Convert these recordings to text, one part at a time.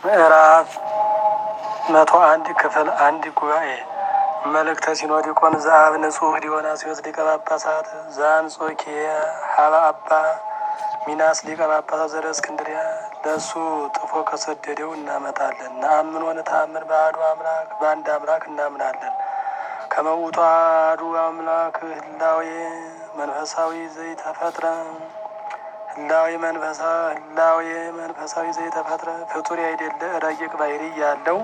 ምዕራፍ መቶ አንድ ክፍል አንድ ጉባኤ መልእክተ ሲኖዲቆን ዘአብ ንጹሕ ዲዮናስዮስ ሊቀ ጳጳሳት ዘአንጾኪያ ሀበ አባ ሚናስ ሊቀ ጳጳሳት ዘእስክንድርያ ለእሱ ጥፎ ከሰደደው እናመጣለን። ነአምን ወንተአምን በአሐዱ አምላክ በአንድ አምላክ እናምናለን። ከመውቱ አሐዱ አምላክ ህላዌ መንፈሳዊ ዘይተፈጥረ ህላዌ መንፈሳ ህላዌ መንፈሳዊ ዘይተፈጥረ ፍጡር አይደለ ረቂቅ ባህሪ ያለው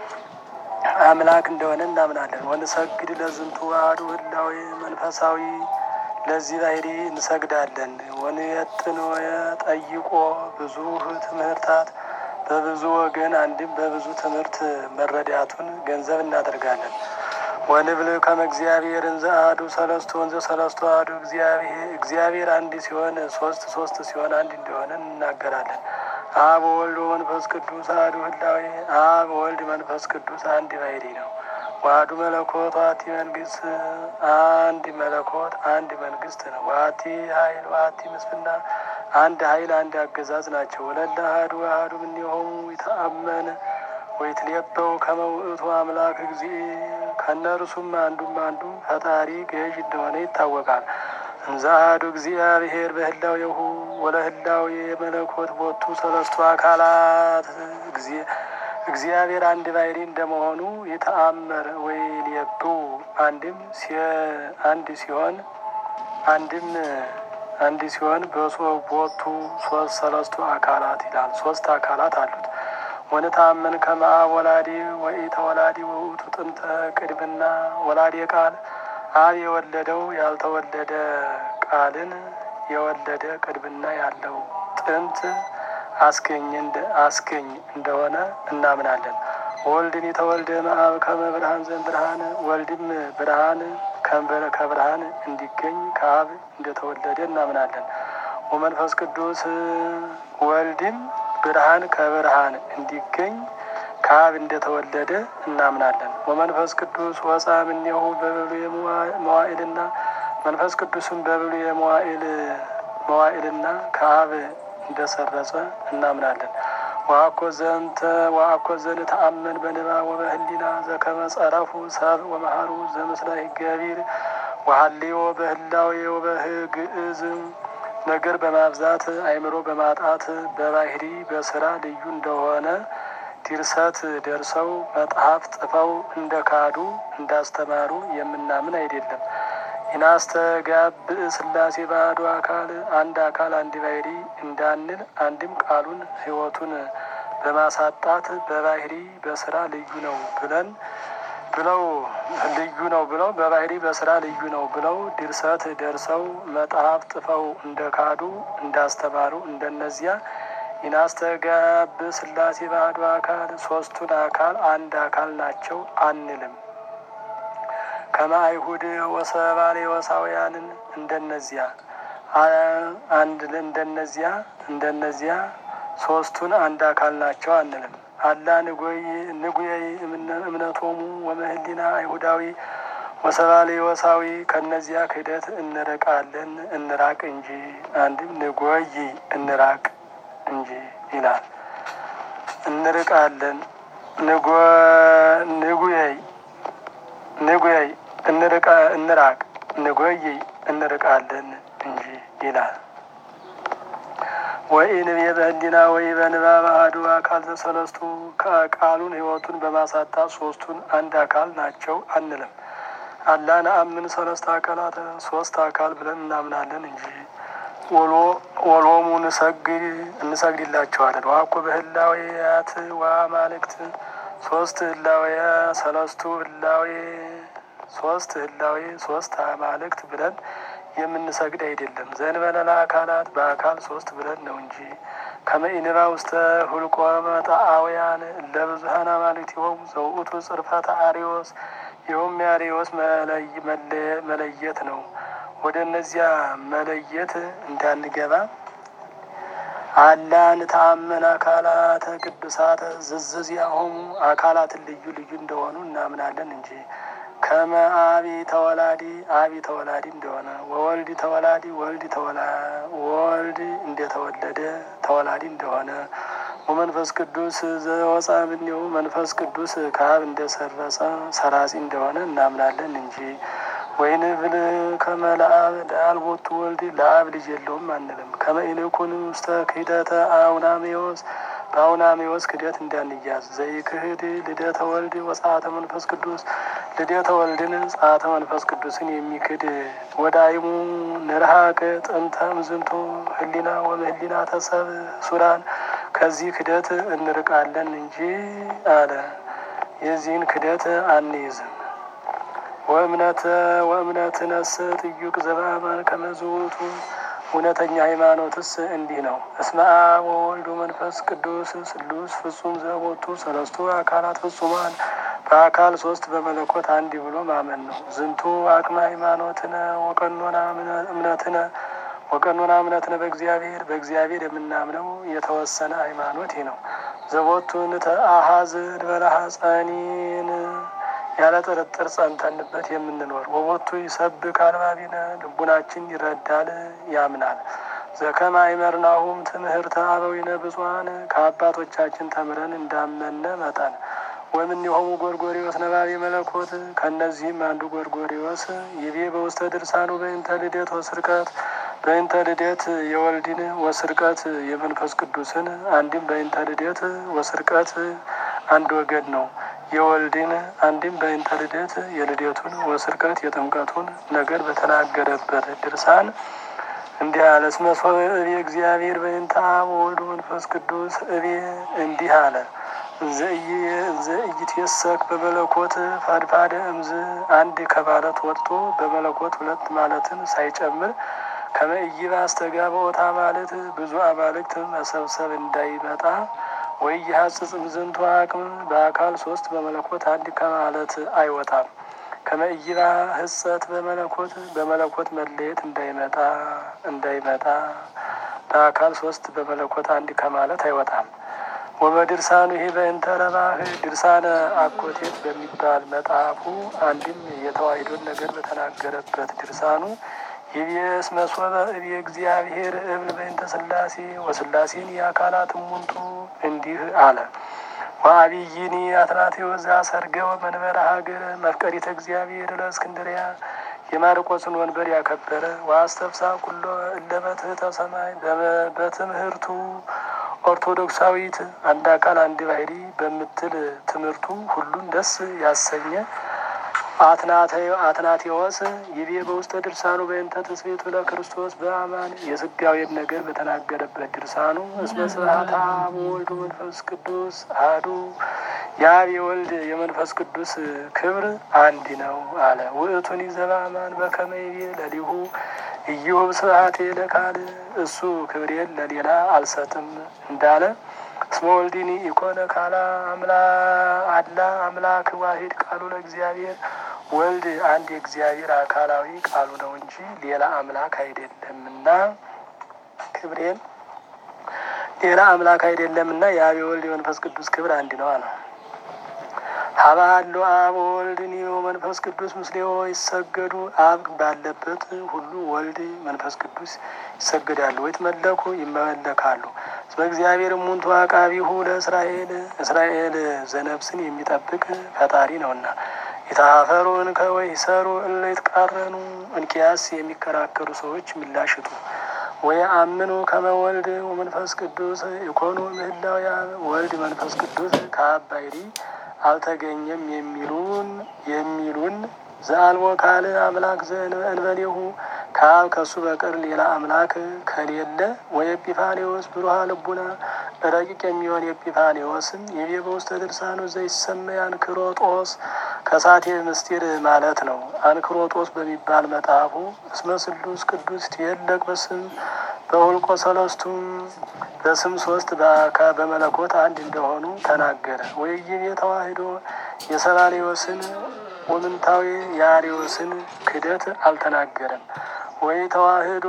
አምላክ እንደሆነ እናምናለን። ወንሰግድ ለዝንቱ አሐዱ ህላዌ መንፈሳዊ ለዚህ ባህሪ እንሰግዳለን። ወንየጥን ጠይቆ ብዙ ትምህርታት በብዙ ወገን አንድም በብዙ ትምህርት መረዳቱን ገንዘብ እናደርጋለን። ወንብል ከመ እግዚአብሔር እንዘ አሐዱ ሰለስቱ ወንዘ ሰለስቱ አሐዱ እግዚአብሔር አንድ ሲሆን ሶስት ሶስት ሲሆን አንድ እንደሆነ እንናገራለን። አብ ወልድ መንፈስ ቅዱስ አሐዱ ህላዌ አብ ወልድ መንፈስ ቅዱስ አንድ ባህሪ ነው። ዋህዱ መለኮት ዋቲ መንግስት አንድ መለኮት አንድ መንግስት ነው። ዋቲ ኃይል ዋቲ ምስፍና አንድ ኃይል አንድ አገዛዝ ናቸው። ወለለ አሐዱ አሐዱ እምኔሆሙ ይተአመን ወይትሌበው ከመ ውእቱ አምላክ እግዚእ ከእነርሱም አንዱም አንዱ ፈጣሪ ገዥ እንደሆነ ይታወቃል። እንዘ አሐዱ እግዚአብሔር በህላዌሁ ወለህላዌ የመለኮት ቦቱ ሰለስቱ አካላት እግዚአብሔር አንድ ባህሪ እንደመሆኑ የተአመረ ወይ ሊየብው አንድም አንድ ሲሆን አንድም አንድ ሲሆን በቦቱ ሶስት ሰለስቱ አካላት ይላል። ሶስት አካላት አሉት። ወንታመን ከመ አብ ወላዲ ወኢተወላዲ ውእቱ ጥንተ ቅድምና ወላዲ ቃል አብ የወለደው ያልተወለደ ቃልን የወለደ ቅድምና ያለው ጥንት አስገኝ አስገኝ እንደሆነ እናምናለን። ወልድን የተወልደ መአብ ከመ ብርሃን ዘን ብርሃን ወልድም ብርሃን ከብርሃን እንዲገኝ ከአብ እንደተወለደ እናምናለን። ወመንፈስ ቅዱስ ወልድም ብርሃን ከብርሃን እንዲገኝ ከአብ እንደተወለደ እናምናለን። ወመንፈስ ቅዱስ ወፃ እምኔሁ በብሉየ መዋዕልና መንፈስ ቅዱስም በብሉየ መዋዕል መዋዕልና ከአብ እንደሰረጸ እናምናለን። ወአኮ ዘንተ ወአኮ ዘንተአመን በንባብ ወበህሊና ዘከመ ጸረፉ ሰብ ወመሃሩ ዘምስለ ገቢር ወሀልዮ በህላዌ ወበህግእዝ ነገር በማብዛት አእምሮ በማጣት በባህሪ በስራ ልዩ እንደሆነ ድርሰት ደርሰው መጽሐፍ ጽፈው እንደ ካዱ እንዳስተማሩ የምናምን አይደለም። ኢናስተጋብእ ሥላሴ ባዶ አካል አንድ አካል አንድ ባህሪ እንዳንል አንድም ቃሉን ሕይወቱን በማሳጣት በባህሪ በስራ ልዩ ነው ብለን ብለው ልዩ ነው ብለው በባህሪ በስራ ልዩ ነው ብለው ድርሰት ደርሰው መጽሐፍ ጽፈው እንደ ካዱ እንዳስተማሩ እንደነዚያ ኢናስተጋብእ ሥላሴ ባዶ አካል ሶስቱን አካል አንድ አካል ናቸው አንልም። ከመ አይሁድ ወሰባሌ ወሳውያንን እንደነዚያ አንድ እንደነዚያ እንደነዚያ ሶስቱን አንድ አካል ናቸው አንልም። አላ ንጎይ ንጉየይ እምነቶሙ ወመህሊና አይሁዳዊ ወሰባሌ ወሳዊ ከነዚያ ክህደት እንርቃለን እንራቅ እንጂ አንድም ንጎይ እንራቅ እንጂ ይላል። እንርቃለን ንጉየይ ንጉየይ እንርቃ እንራቅ ንጎይ እንርቃለን እንጂ ይላል። ወኢንቤ በህሊና ወይ በንባብ አሐዱ አካል ዘሰለስቱ ከቃሉን ሕይወቱን በማሳጣት ሶስቱን አንድ አካል ናቸው አንልም። አላ ነአምን ሰለስተ አካላት ሶስት አካል ብለን እናምናለን እንጂ ወሎሙ እንሰግድ እንሰግድላቸዋለን። ዋኮ በህላዌያት ወአማልክት ሶስት ህላዌ ሰለስቱ ህላዌ ሶስት ህላዌ ሶስት አማልክት ብለን የምንሰግድ አይደለም። ዘንበለላ አካላት በአካል ሶስት ብለን ነው እንጂ ከመኢንባ ውስተ ሁልቆ መጣአውያን ለብዙሀን አማልክት ይሆሙ ዘውእቱ ጽርፈተ አሪዎስ ይኸውም የአሪዎስ መለየት ነው። ወደ እነዚያ መለየት እንዳንገባ አላ ንተአመን አካላተ ቅዱሳተ ዝዝዚያሆሙ አካላትን ልዩ ልዩ እንደሆኑ እናምናለን እንጂ ከመ አቢ ተወላዲ አቢ ተወላዲ እንደሆነ ወወልድ ተወላዲ ወልድ ተወላ ወልድ እንደተወለደ ተወላዲ እንደሆነ ወመንፈስ ቅዱስ ዘወፃ እምኔሁ መንፈስ ቅዱስ ከአብ እንደሰረጸ ሰራጺ እንደሆነ እናምናለን እንጂ ወይን ብል ከመ ለአብ ለአልቦቱ ወልድ ለአብ ልጅ የለውም አንልም። ከመ ኢንኩን ውስተ ክህደተ አውናሜዎስ በአውናሜዎስ ክደት እንዳንያዝ ዘይክህድ ልደተ ወልድ ወጸአተ መንፈስ ቅዱስ ልደተ ወልድን ጸአተ መንፈስ ቅዱስን የሚክድ ወዳይሙ ንርሃቅ ጥንተ ምዝንቱ ህሊና ወምህሊና ተሰብ ሱራን ከዚህ ክደት እንርቃለን እንጂ አለ። የዚህን ክደት አንይዝም። ወእምነተ ወእምነትነስ ጥዩቅ ዘበአማን ከመዝውቱ እውነተኛ ሃይማኖትስ እንዲህ ነው። እስመ አብ ወወልድ ወመንፈስ ቅዱስ ስሉስ ፍጹም ዘቦቱ ሰለስቱ አካላት ፍጹማን በአካል ሶስት በመለኮት አንድ ብሎ ማመን ነው። ዝንቱ አቅመ ሃይማኖትነ ወቀኖና እምነትነ ወቀኖና እምነትነ በእግዚአብሔር በእግዚአብሔር የምናምነው የተወሰነ ሃይማኖት ነው። ዘቦቱን ተአሃዝ ድበላሃ ጸኒን ያለ ጥርጥር ጸንተንበት የምንኖር ወቦቱ ይሰብክ አልባቢነ ልቡናችን ይረዳል ያምናል። ዘከመ አይመርናሁም ትምህርተ አበዊነ ብፁዓን ከአባቶቻችን ተምረን እንዳመነ መጠን ወእምኔሆሙ ጎርጎሪዎስ ነባቤ መለኮት ከእነዚህም አንዱ ጎርጎሪዎስ ይቤ በውስተ ድርሳኑ በእንተ ልደት ወስርቀት በእንተ ልደት የወልድን ወስርቀት የመንፈስ ቅዱስን አንድም በእንተ ልደት ወስርቀት አንድ ወገን ነው የወልድን አንድም በእንተ ልደት የልደቱን ወስርቀት የጥምቀቱን ነገር በተናገረበት ድርሳን እንዲህ አለ። እስመ ሶበ እቤ እግዚአብሔር በእንተ አብ ወወልድ መንፈስ ቅዱስ እቤ እንዲህ አለ። ዘኢይትየሰክ በመለኮት ፋድፋደ እምዝ አንድ ከማለት ወጥቶ በመለኮት ሁለት ማለትን ሳይጨምር ከመ ኢይባስተጋብኦታ ማለት ብዙ አማልክት መሰብሰብ እንዳይመጣ ወይ የሀጽጽ ምዝንቱ አቅም በአካል ሶስት በመለኮት አንድ ከማለት አይወጣም። ከመይባ ህጸት በመለኮት በመለኮት መለየት እንዳይመጣ እንዳይመጣ በአካል ሶስት በመለኮት አንድ ከማለት አይወጣም። ወበድርሳኑ ይሄ በእንተ ረባህ ድርሳነ አኮቴት በሚባል መጽሐፉ አንድም የተዋሕዶን ነገር በተናገረበት ድርሳኑ ይቤስ መስወበ እቤ እግዚአብሔር እብል በእንተ ስላሴ ወስላሴን የአካላት ሙንቱ እንዲህ አለ። ወአብይኒ አትናቴዎስ ዘአሰርገወ መንበረ ሀገር መፍቀሪተ እግዚአብሔር ለእስክንድርያ የማርቆስን ወንበር ያከበረ ወአስተፍሳ ኩሎ እለ በትሕተ ሰማይ በትምህርቱ ኦርቶዶክሳዊት አንድ አካል አንድ ባህሪ በምትል ትምህርቱ ሁሉን ደስ ያሰኘ አትናቴዎስ ይቤ በውስተ ድርሳኑ በእንተ ትስብእቱ ለክርስቶስ በአማን የስጋዌን ነገር በተናገረበት ድርሳኑ እስመ ስብሐተ አብ ወወልድ መንፈስ ቅዱስ አሐዱ የአብ የወልድ የመንፈስ ቅዱስ ክብር አንድ ነው አለ። ውእቱኒ ዘበአማን በከመ ይቤ ለሊሁ ኢዮብ ስብሐቴ ለካል እሱ ክብሬን ለሌላ አልሰጥም እንዳለ እስመ ወልድኒ ኢኮነ ካላ አምላ አላ አምላክ ዋሂድ ቃሉ ለእግዚአብሔር ወልድ አንድ የእግዚአብሔር አካላዊ ቃሉ ነው እንጂ ሌላ አምላክ አይደለምና ክብሬን ሌላ አምላክ አይደለምና የአብ የወልድ የመንፈስ ቅዱስ ክብር አንድ ነው አለ። ሀባሉ አብ ወልድኒ መንፈስ ቅዱስ ምስሌዎ ይሰገዱ አብ ባለበት ሁሉ ወልድ መንፈስ ቅዱስ ይሰገዳሉ። ወይትመለኩ ይመለካሉ። እስመ እግዚአብሔር እሙንቱ አቃቢሁ ለእስራኤል እስራኤል ዘነብስን የሚጠብቅ ፈጣሪ ነውና የተሀፈሩን ከወይ ሰሩ እለ ይትቃረኑ እንኪያስ የሚከራከሩ ሰዎች ምላሽጡ ወይ አምኑ ከመ ወልድ ወመንፈስ ቅዱስ የኮኑ ምህላው ወልድ መንፈስ ቅዱስ ከአብ ባሕሪ አልተገኘም የሚሉን የሚሉን ዘአልቦ ካል አምላክ ዘእንበሌሁ ከአብ ከሱ በቀር ሌላ አምላክ ከሌለ ወይ ኤጲፋኔዎስ ብሩሃ ልቡና ረቂቅ የሚሆን ኤጲፋኔዎስም የቤ በውስተ ድርሳኑ ዘይሰመይ አንክሮጦስ ከሳቴ ምስጢር ማለት ነው። አንክሮጦስ በሚባል መጽሐፉ እስመ ስሉስ ቅዱስ ትየለቅ በስም በሁልቆ ሰለስቱም በስም ሶስት በአካ በመለኮት አንድ እንደሆኑ ተናገረ። ወይይቤ ተዋሕዶ የሰባሌዎስን ወምንታዊ የአሪዎስን ክደት አልተናገረም። ወይ ተዋሕዶ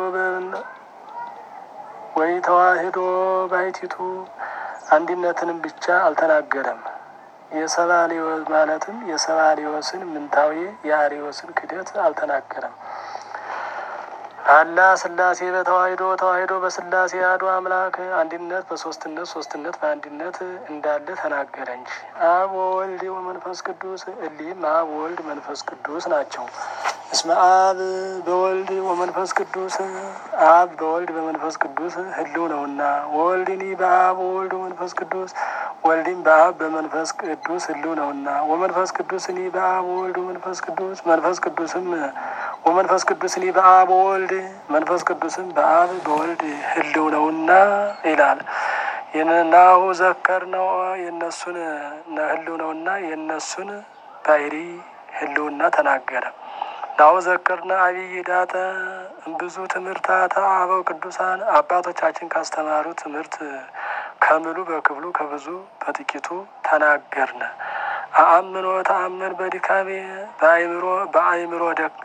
ወይ ተዋሕዶ ባይቲቱ አንድነትንም ብቻ አልተናገረም። የሰባሌዎስ ማለትም የሰባሌዎስን ምንታዊ የአሪዎስን ክደት አልተናገረም። አላ ስላሴ በተዋሂዶ ተዋሂዶ በስላሴ አሐዱ አምላክ አንድነት በሶስትነት ሶስትነት በአንድነት እንዳለ ተናገረ እንጂ አብ ወወልድ ወመንፈስ ቅዱስ እሊህም አብ ወልድ መንፈስ ቅዱስ ናቸው። እስመ አብ በወልድ ወመንፈስ ቅዱስ አብ በወልድ በመንፈስ ቅዱስ ህልው ነውና ወወልድኒ በአብ ወወልድ ወመንፈስ ቅዱስ ወልድም በአብ በመንፈስ ቅዱስ ህልው ነውና ወመንፈስ ቅዱስኒ በአብ ወወልድ ወመንፈስ ቅዱስ መንፈስ ቅዱስም ወመንፈስ ቅዱስኒ በአብ ወወልድ መንፈስ ቅዱስም በአብ በወልድ ህልው ነውና ይላል። ናሁ ዘከር ነው የነሱን ህልው ነውና የነሱን ባሕሪ ህልውና ተናገረ። ናሁ ዘከርነ አብይ ዳተ ብዙ ትምህርታተ አበው ቅዱሳን አባቶቻችን ካስተማሩ ትምህርት ከምሉ በክፍሉ ከብዙ በጥቂቱ ተናገርነ። አአምኖ ተአምን በድካሜ በአይምሮ በአይምሮ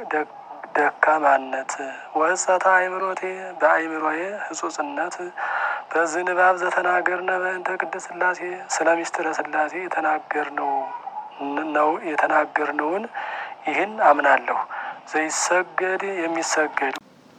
ደካማነት ወህጸተ አይምሮቴ በአይምሮዬ ህጹጽነት በዝንባብ ዘተናገርነ በእንተ ቅድስት ሥላሴ ስለ ሚስጥረ ሥላሴ የተናገርነው ነው የተናገርነውን ይህን አምናለሁ። ዘይሰገድ የሚሰገድ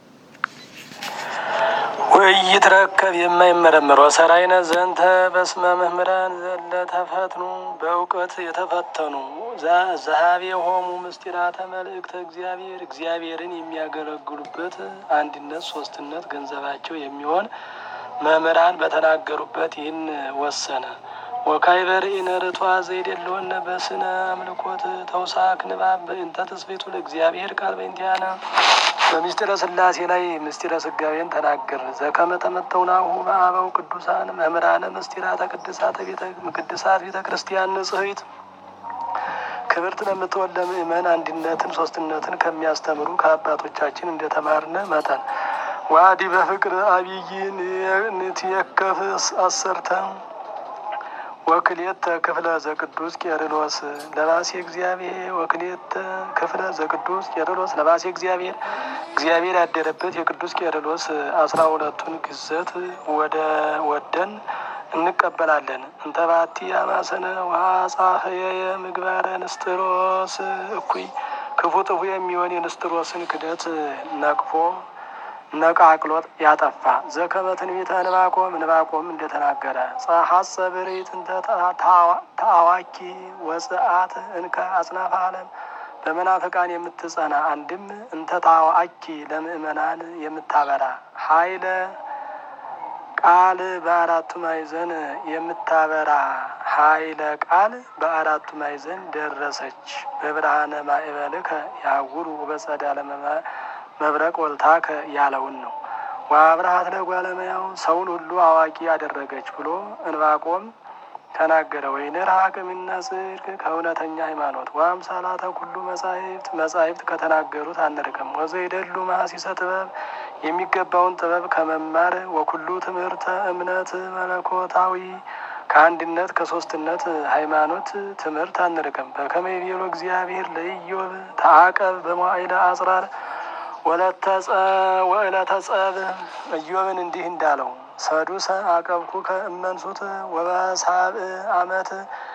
ወኢይትረከብ የማይመረምር ወሰራይነ ዘንተ በስመ መምህራን ዘለ ተፈትኑ በእውቀት የተፈተኑ ዘሀቤ ሆሙ ምስጢራተ መልእክተ እግዚአብሔር እግዚአብሔርን የሚያገለግሉበት አንድነት ሶስትነት ገንዘባቸው የሚሆን መምህራን በተናገሩበት ይህን ወሰነ። ወካይ በርኢነ ርቷ ዘይደለወነ በስነ አምልኮት ተውሳክ ንባብ በእንተ ተስቤቱ ለእግዚአብሔር ቃል በእንቲአነ በምስጢረ ሥላሴ ላይ ምስጢረ ስጋዌን ተናገር ዘከመ ተመተውናሁ በአበው ቅዱሳን መምህራነ ምስጢራተ ቅድሳተ ቤተ ቅድሳት ቤተ ክርስቲያን ንጽሕት ክብርት ለምትወል ለምእመን አንድነትን ሶስትነትን ከሚያስተምሩ ከአባቶቻችን እንደተማርነ መጠን ዋዲ በፍቅር አብይን ንትየከፍ አሰርተ ወክሌተ ክፍለ ዘቅዱስ ቄርሎስ ለባሴ እግዚአብሔር ወክሌተ ክፍለ ዘቅዱስ ቄርሎስ ለባሴ እግዚአብሔር እግዚአብሔር ያደረበት የቅዱስ ቄርሎስ አስራ ሁለቱን ግዘት ወደ ወደን እንቀበላለን። እንተባቲ አማሰነ ዋጻፈየ ምግባረ ንስጥሮስ እኩይ ክፉ ጥፉ የሚሆን የንስጥሮስን ክደት ነቅፎ ነቃቅሎት ያጠፋ ዘከመ ትንቢተ ዕንባቆም ዕንባቆም እንደተናገረ ጸሐጸ ብሬት እንተ ተአዋኪ ወጽአት እንከ አጽናፈ ዓለም በመናፍቃን የምትጸና አንድም እንተ ታዋኪ ለምእመናን የምታበራ ኃይለ ቃል በአራቱ ማዕዘን የምታበራ ኃይለ ቃል በአራቱ ማዕዘን ደረሰች። በብርሃነ ማዕበልከ ያውሩ በጸዳለ መብረቅ ወልታከ ያለውን ነው። ወአብርሃት ለጓለመያው ሰውን ሁሉ አዋቂ ያደረገች ብሎ ዕንባቆም ተናገረ። ወይንርሐቅ እምነ ጽድቅ ከእውነተኛ ሃይማኖት ወአምሳላተ ኩሉ መጻሕፍት መጻሕፍት ከተናገሩት አንርቅም። ወዘይደሉ መሐሲሰ ጥበብ የሚገባውን ጥበብ ከመማር ወኩሉ ትምህርተ እምነት መለኮታዊ ከአንድነት ከሶስትነት ሃይማኖት ትምህርት አንርቅም። በከመ ይቤሎ እግዚአብሔር ለኢዮብ ተአቀብ በመዋዕለ አጽራር ወዕለተ ጸብ ኢዮብን እንዲህ እንዳለው ሰዱሰ አቀብኩ ከእመንሱት ወበሳብዕ ዓመት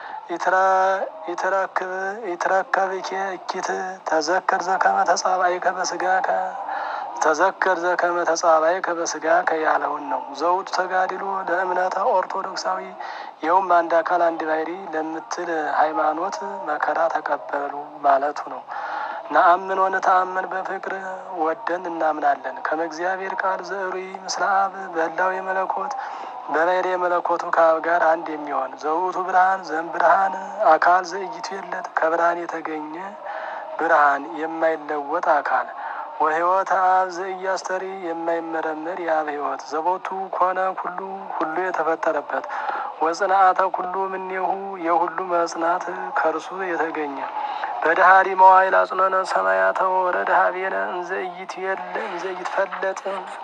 ይትረከብ እኪት ተዘከር ዘከመ ተጻባይከ በስጋከ ተዘከር ዘከመ ተጻባይከ በስጋከ ያለውን ነው። ዘውቱ ተጋድሎ ለእምነተ ኦርቶዶክሳዊ ይኸውም አንድ አካል አንድ ባሕሪ ለምትል ሃይማኖት መከራ ተቀበሉ ማለቱ ነው። ነአምን ወነተአመን በፍቅር ወደን እናምናለን። ከመ እግዚአብሔር ቃል ዘዕሩይ ምስለ አብ በህላው የመለኮት በባሕርይ የመለኮቱ ከአብ ጋር አንድ የሚሆን ዘውቱ ብርሃን ዘም ብርሃን አካል ዘእይቱ የለት ከብርሃን የተገኘ ብርሃን የማይለወጥ አካል ወሕይወት አብ ዘኢያስተሪ የማይመረመር የአብ ሕይወት ዘቦቱ ኮነ ኩሉ ሁሉ የተፈጠረበት ወጽንአተ ኩሉ እምኔሁ የሁሉ መጽናት ከእርሱ የተገኘ በድሃሪ መዋይል አጽኖነ ሰማያተ ወረደ ሀቤነ እንዘ ኢይትየለ እንዘ ኢይትፈለጥ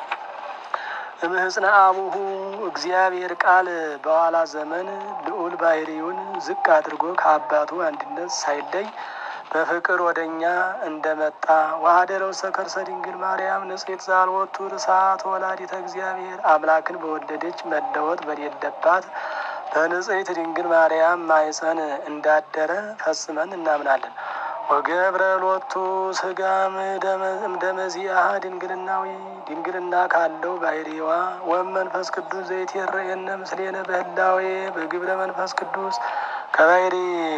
እምህጽነ አቡሁ እግዚአብሔር ቃል በኋላ ዘመን ልዑል ባሕርዩን ዝቅ አድርጎ ከአባቱ አንድነት ሳይለይ በፍቅር ወደ እኛ እንደመጣ ዋህደረ ውስተ ከርሰ ድንግል ማርያም ንጽሕት ዛልወቱ ርሳት ወላዲተ እግዚአብሔር አምላክን በወለደች መለወጥ በሌለባት በንጽሕት ድንግል ማርያም ማኅፀን እንዳደረ ፈጽመን እናምናለን። ወገብረ ሎቱ ስጋም እምደመዚአሃ ድንግልናዊ ድንግልና ካለው ባህሪዋ ወመንፈስ ቅዱስ ዘይትየረየነ ምስሌነ በህላዌ በግብረ መንፈስ ቅዱስ ከባህሪ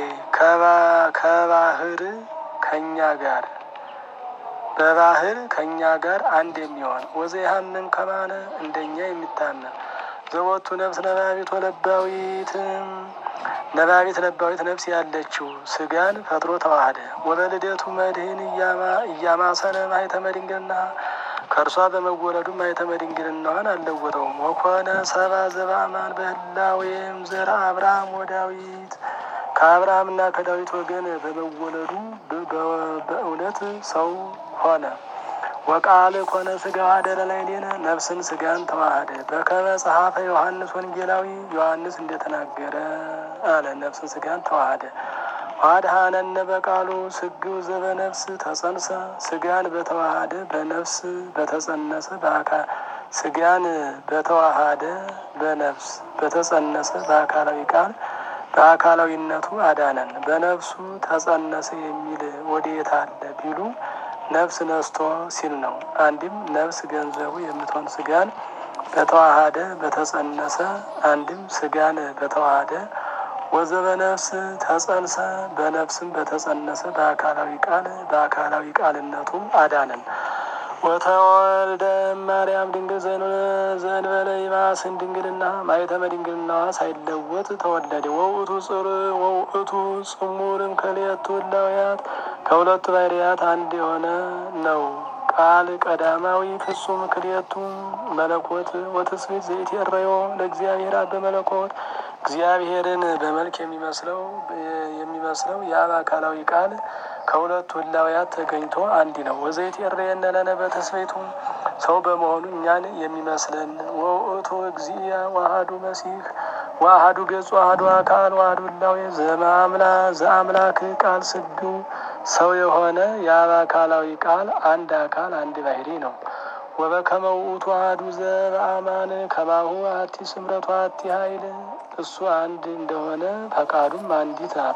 ከባህር ከኛ ጋር በባህር ከኛ ጋር አንድ የሚሆን ወዘያምን ከማነ እንደኛ የሚታመን ዘወቱ ነፍስ ነባቢት ወለባዊት ነባቢት ለባዊት ነፍስ ያለችው ስጋን ፈጥሮ ተዋህደ ወበልደቱ መድህን እያማሰነ ማኅተመ ድንግልና ከእርሷ በመወለዱ ማኅተመ ድንግልናዋን አልለወጠውም። ወኮነ ሰባ ዘበአማን በህላዌም ዘርአ አብርሃም ወዳዊት ከአብርሃምና ከዳዊት ወገን በመወለዱ በእውነት ሰው ሆነ። ወቃል ኮነ ስጋ አደረ ላዕሌነ ነፍስን ስጋን ተዋህደ በከመ ጸሐፈ ዮሐንስ ወንጌላዊ ዮሐንስ እንደተናገረ አለ። ነፍስን ስጋን ተዋህደ ዋድሃነነ በቃሉ ስግው ዘበነፍስ ተጸንሰ ስጋን በተዋሃደ በነፍስ በተጸነሰ በአካል ስጋን በተዋሃደ በነፍስ በተጸነሰ በአካላዊ ቃል በአካላዊነቱ አዳነን። በነፍሱ ተጸነሰ የሚል ወዴት አለ ቢሉ ነፍስ ነስቶ ሲል ነው። አንድም ነፍስ ገንዘቡ የምትሆን ስጋን በተዋሃደ በተጸነሰ፣ አንድም ስጋን በተዋሃደ ወዘበነፍስ ተጸንሰ በነፍስም በተጸነሰ በአካላዊ ቃል በአካላዊ ቃልነቱ አዳነን። ወተወልደ ማርያም ድንግል ዘእንበለ ይማስን ድንግልና ማኅተመ ድንግልናዋ ሳይለወጥ ተወለደ። ወውእቱ ጽር ወውእቱ ጽሙርም ከልኤቱ እላውያት ከሁለቱ ባሕርያት አንድ የሆነ ነው። ቃል ቀዳማዊ ፍጹም ክልኤቱ መለኮት ወትስብእት ዘኢትሬዮ ለእግዚአብሔር አብ በመለኮት እግዚአብሔርን በመልክ የሚመስለው የሚመስለው የአብ አካላዊ ቃል ከሁለቱ ህላውያት ተገኝቶ አንድ ነው። ወዘይትሬየነ ለነ በትስብእቱ ሰው በመሆኑ እኛን የሚመስለን ወውእቱ እግዚአ ዋህዱ መሲሕ ዋህዱ ገጹ ዋህዱ አካል ዋህዱ ህላዌ ዘማምላ ዘአምላክ ቃል ስግው ሰው የሆነ የአብ አካላዊ ቃል አንድ አካል አንድ ባህሪ ነው። ወበከመ ውእቱ አሐዱ ዘበአማን ከማሁ አሐቲ ስምረቱ አሐቲ ኃይል እሱ አንድ እንደሆነ ፈቃዱም አንዲት ናት።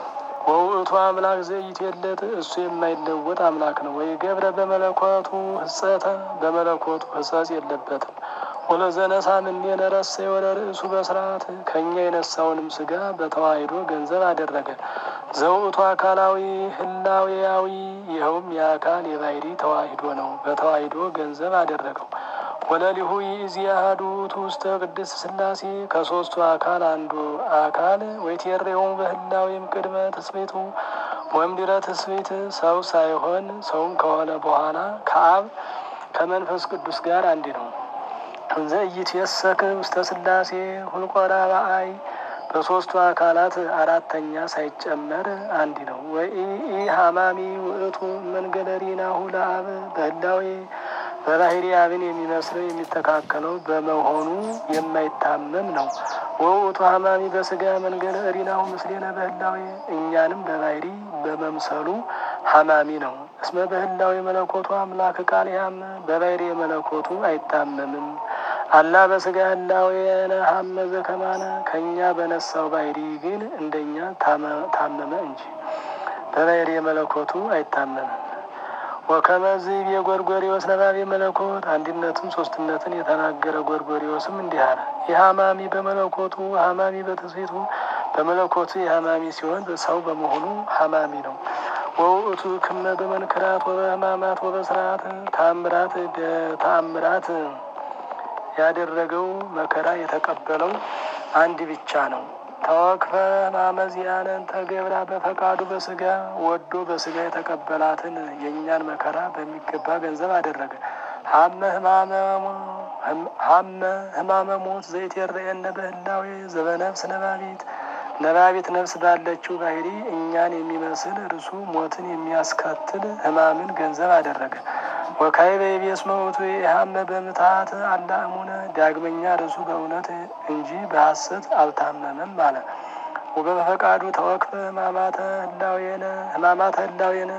ወውእቱ አምላክ ዘኢትዌለድ እሱ የማይለወጥ አምላክ ነው። ወይ ገብረ በመለኮቱ ህጸተ በመለኮቱ ህጸጽ የለበትም። ወለዘነሳ እምኔነ ረሰየ ወደ ርእሱ በስርዓት ከእኛ የነሳውንም ስጋ በተዋሂዶ ገንዘብ አደረገ። ዘውእቱ አካላዊ ህላዌያዊ ይኸውም የአካል የባህሪ ተዋሂዶ ነው። በተዋሂዶ ገንዘብ አደረገው። ወለሊሁ ይእዜአ አሐዱ ውእቱ ውስተ ቅድስት ሥላሴ ከሦስቱ አካል አንዱ አካል ወይትሬሆሙ በህላዌም ቅድመ ትስብእቱ ወእምድኅረ ትስብእት ሰው ሳይሆን ሰውም ከሆነ በኋላ ከአብ ከመንፈስ ቅዱስ ጋር አንድ ነው። እንዘ ኢይትየሰክ ውስተ ሥላሴ ሁልቆ ራብአይ በሦስቱ አካላት አራተኛ ሳይጨመር አንድ ነው። ወኢ ሀማሚ ውእቱ መንገለ ሪናሁ ለአብ በህላዌ በባህሪ አብን የሚመስለው የሚተካከለው በመሆኑ የማይታመም ነው። ወውእቱ ሀማሚ በስጋ መንገለ ሪናሁ ምስሌነ በህላዌ እኛንም በባህሪ በመምሰሉ ሀማሚ ነው። እስመ በህላዌ መለኮቱ አምላክ ቃል ያም በባህሪ መለኮቱ አይታመምም። አላ በስጋ ህላዌነ ሀመ ዘከማነ ከእኛ በነሳው ባህሪ ግን እንደኛ ታመመ እንጂ በባህሪ መለኮቱ አይታመምም። ወከመዝ የጎርጎሪዎስ ነባቤ መለኮት አንድነትን ሶስትነትን የተናገረ ጎርጎሪዎስም እንዲህ አለ። የሀማሚ በመለኮቱ ሀማሚ በትስብእቱ በመለኮቱ የሀማሚ ሲሆን ሰው በመሆኑ ሀማሚ ነው። ወውእቱ ክመ በመንክራት ወበህማማት ወበስርዓት ታምራት ተአምራት ያደረገው መከራ የተቀበለው አንድ ብቻ ነው። ተወክፈ ማመዚያንን ተገብራ በፈቃዱ በስጋ ወዶ በስጋ የተቀበላትን የእኛን መከራ በሚገባ ገንዘብ አደረገ። ሀመ ህማመ ሞት ዘይትሬየነ በህላዌ ዘበነፍስ ነባቢት ነባቢት ነፍስ ባለችው ባህሪ እኛን የሚመስል እርሱ ሞትን የሚያስከትል ህማምን ገንዘብ አደረገ። ወካዕበ ይቤስ መውቱ የሀመ በምትሃት አላእሙነ ዳግመኛ እርሱ በእውነት እንጂ በሐሰት አልታመመም አለ። ወበፈቃዱ ተወክፈ ህማማተ ህላዌነ ህማማተ ህላዌነ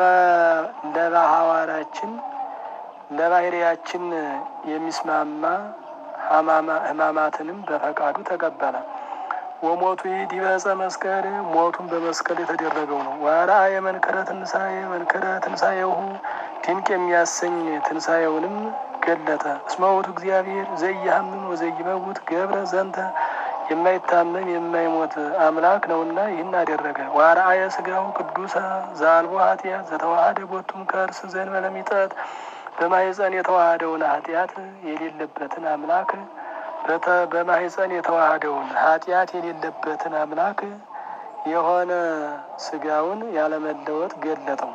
ለባህዋራችን ለባህሪያችን የሚስማማ ህማማትንም በፈቃዱ ተቀበለ። ወሞቱ ዲበ ዕፀ መስቀል ሞቱን በመስቀል የተደረገው ነው። ዋራ የመንከረ ትንሣኤ መንከረ ትንሣኤሁ ድንቅ የሚያሰኝ ትንሣኤውንም ገለጠ። እስመ ውእቱ እግዚአብሔር ዘኢያሐምም ወዘኢይመውት ገብረ ዘንተ የማይታመም የማይሞት አምላክ ነውና ይህን አደረገ። ዋርአየ ሥጋው ቅዱሰ ዘአልቦ ኃጢአት ዘተዋሃደ ቦቱም ከእርስ ዘእንበለ ሚጠት በማኅፀን የተዋሃደውን ኃጢአት የሌለበትን አምላክ በማኅፀን የተዋሃደውን ኃጢአት የሌለበትን አምላክ የሆነ ሥጋውን ያለመለወጥ ገለጠው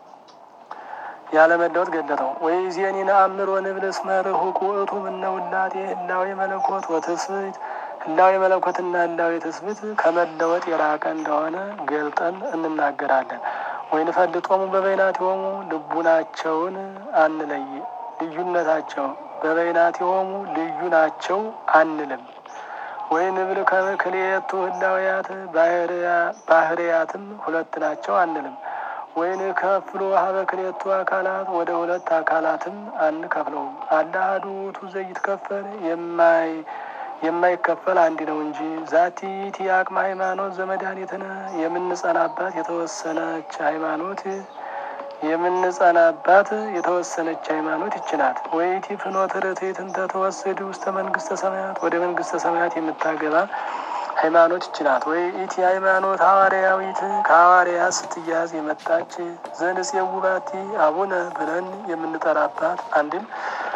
ያለመለወጥ ገለጠው። ወይ ዜኒ ነአምር ወንብል እስመ ርሑቅ ውእቱ እምነ ውላጤ ህላዌ መለኮት ወትስብእት ህላዌ መለኮትና ህላዌ ትስብእት ከመለወጥ የራቀ እንደሆነ ገልጠን እንናገራለን። ወይ ንፈልጦሙ በበይናቲሆሙ ልቡናቸውን አንለይ ልዩነታቸው በበይናቲሆሙ ልዩ ናቸው አንልም። ወይ ንብል ከክልኤቱ ህላውያት ባህርያትም ሁለት ናቸው አንልም። ወይን ከፍሎ ሀበ ክልኤቱ አካላት ወደ ሁለት አካላትም አንከፍለውም። አለ አሐዱ ውእቱ ዘይትከፈል የማይ የማይከፈል አንድ ነው እንጂ ዛቲ ይእቲ አቅመ ሃይማኖት ዘመድኃኒትነ የምንጸናባት የተወሰነች ሃይማኖት የምንጸናባት የተወሰነች ሃይማኖት ይችናት። ወይቲ ፍኖተ ርትዕት እንተ ተወስድ ውስተ መንግስተ ሰማያት ወደ መንግስተ ሰማያት የምታገባ ሃይማኖት ይችናት። ወይ ኢቲ ሃይማኖት ሐዋርያዊት ከሐዋርያት ስትያዝ የመጣች ዘንጽየው ባቲ አቡነ ብለን የምንጠራባት አንድም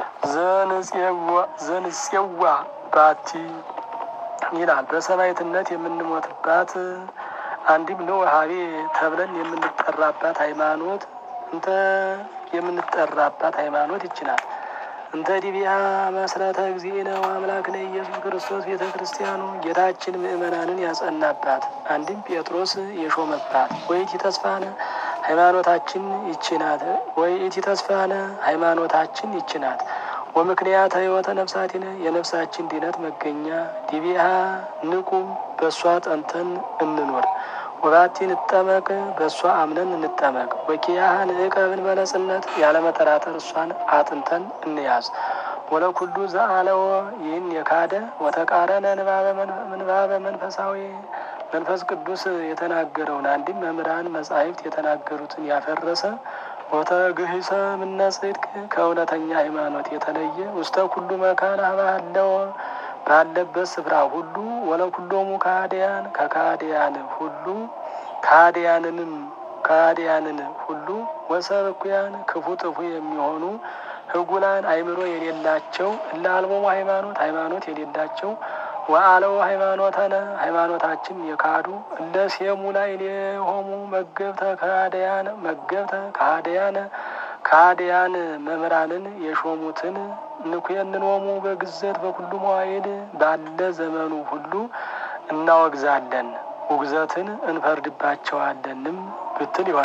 ዘንጽየዋ ባቲ ይላል። በሰማዕትነት የምንሞትባት አንድም ነው ሀቤ ተብለን የምንጠራባት ሃይማኖት እንተ የምንጠራባት ሃይማኖት ይችላል። እንተ ዲቢያ መስረተ እግዚእነ ወአምላክነ ኢየሱስ ክርስቶስ ቤተ ክርስቲያኑ ጌታችን ምእመናንን ያጸናባት አንድም ጴጥሮስ የሾመባት ወይቲ ተስፋነ ሃይማኖታችን ይችናት። ወይቲ ተስፋነ ሃይማኖታችን ይችናት። ወምክንያት ህይወተ ነፍሳቲነ የነፍሳችን ድነት መገኛ ዲቢያ ንቁም በእሷ ጠንተን እንኖር ወባቲ እንጠመቅ በእሷ አምነን እንጠመቅ። ወኪያህን እቀብን በለጽነት ያለመጠራጠር እሷን አጥንተን እንያዝ። ወለኩሉ ዘአለወ ይህን የካደ ወተቃረነ ምንባበ መንፈሳዊ መንፈስ ቅዱስ የተናገረውን አንድም መምህራን መጻሕፍት የተናገሩትን ያፈረሰ ወተግሂሰ ምነ ጽድቅ ከእውነተኛ ሃይማኖት የተለየ ውስተ ኩሉ መካን ባለው ባለበት ስፍራ ሁሉ ወለኩሎሙ ከሃዲያን ከካህዲያን ሁሉ ካህዲያንንም ካህዲያንን ሁሉ ወሰብ እኩያን ክፉ ጥፉ የሚሆኑ ህጉላን አይምሮ የሌላቸው እለ አልቦሙ ሃይማኖት ሃይማኖት የሌላቸው ወአለው ሃይማኖተነ ሃይማኖታችን የካዱ እለ ሴሙ ላይ ሌሆሙ መገብተ ከሃዲያን መገብተ ከሃዲያነ ከሃዲያን መምህራንን የሾሙትን ንኩየንኖሙ በግዘት በኩሉ መዋይል ባለ ዘመኑ ሁሉ እናወግዛለን፣ ውግዘትን እንፈርድባቸዋለንም ብትል ይሆናል።